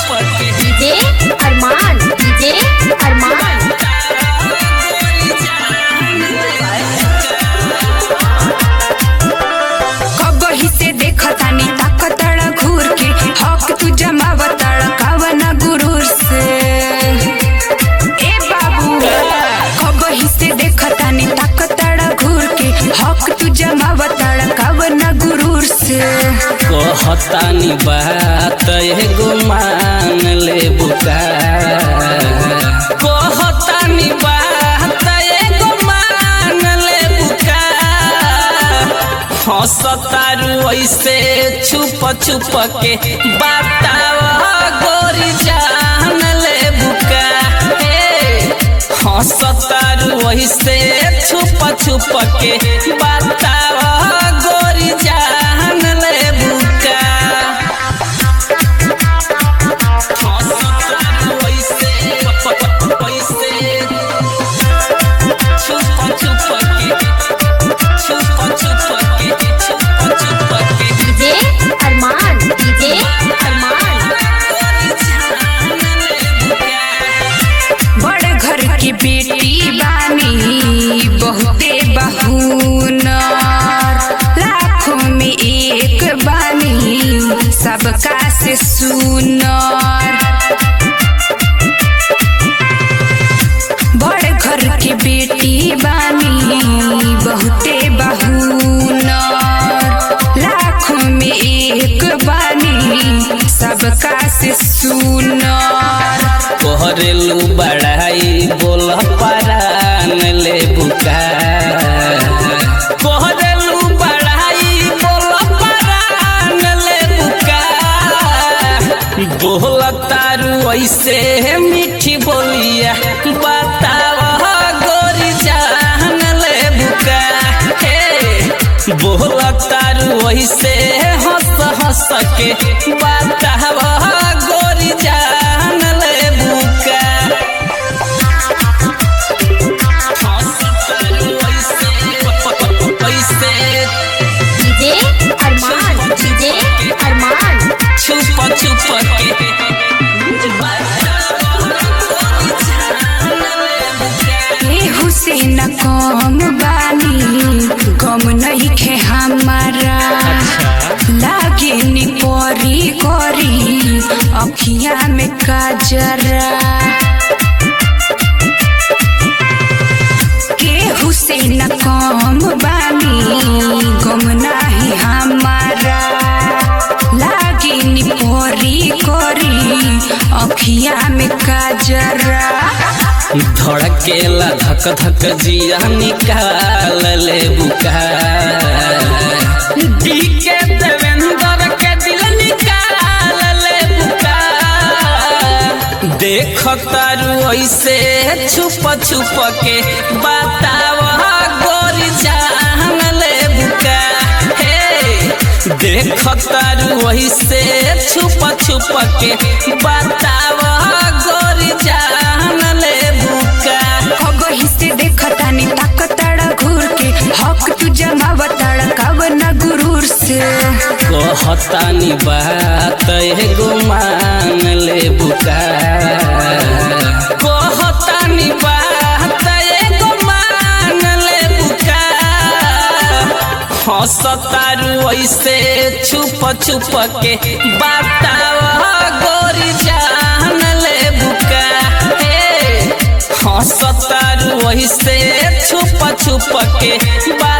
DJ अरमान DJ अरमान कबही से देखतानी ताकतड़ घूर के हक तू जमावतड़ कवन गुरूर से ए बाबू कबही से देखतानी ताकतड़ घूर के हक तू जमावतड़ कवन गुरूर से कहतानी बात एगो मान ले बुका कहतानी बात एगो मान ले बुका हंसतारू ऐसे छुप छुप के बताव गोरी जान ले बुका ए, हंसतारू ऐसे छुप छुप के बताव गोरी जान ले बुका हंसतारू ऐसे ऐसे छुप छुप के छुप छुप के छुप छुप के डीजे अरमान डीजे अरमान बड़ घर की बेटी बानी बहुते बहूनर लाखों में एक बानी सबका से सुनर बड़ घर की बेटी बानी बहुते बहूनर लाखों में एक बानी सबका से सुनर कोहरेलू बड़ाई बोल परान ले बुका कोहरेलू बड़ाई बोल परान ले बुका बोल तारू ऐसे मीठी बोलिया बताव गोरी जान ले बुका हे बोल तारू ऐसे हंस हंस के बताव गोरी जान ले बुका हंस तारू ऐसे ऐसे डीजे अरमान डीजे अरमान छुप छुप के ए हुसैन कम बानी कम नहीं खे हमारा लागे नी परी करी अखिया में काजरा के हुसैन कम बानी गम नाही हमारा लागे नी परी करी अखिया में काजरा धड़केला धक धक जिया निकाल ले बुका डी के देवेंद्र के दिल निकाल ले बुका देख तारू ऐसे छुप छुप के बताव गोरी जान ले बुका हे देख तारू ऐसे छुप छुप के बताव गोरी जान ले बुका अगही से देखतानी ताकतड़ घूर के हक तू जमावतड़ कवन गुरूर से कहतानी बात एगो मान ले बुका कहतानी बात एगो मान ले बुका हंसतारू ऐसे छुप छुप के बताव गोरी जान ले बुका हे हंसतारू ऐसे छुप छुप के बात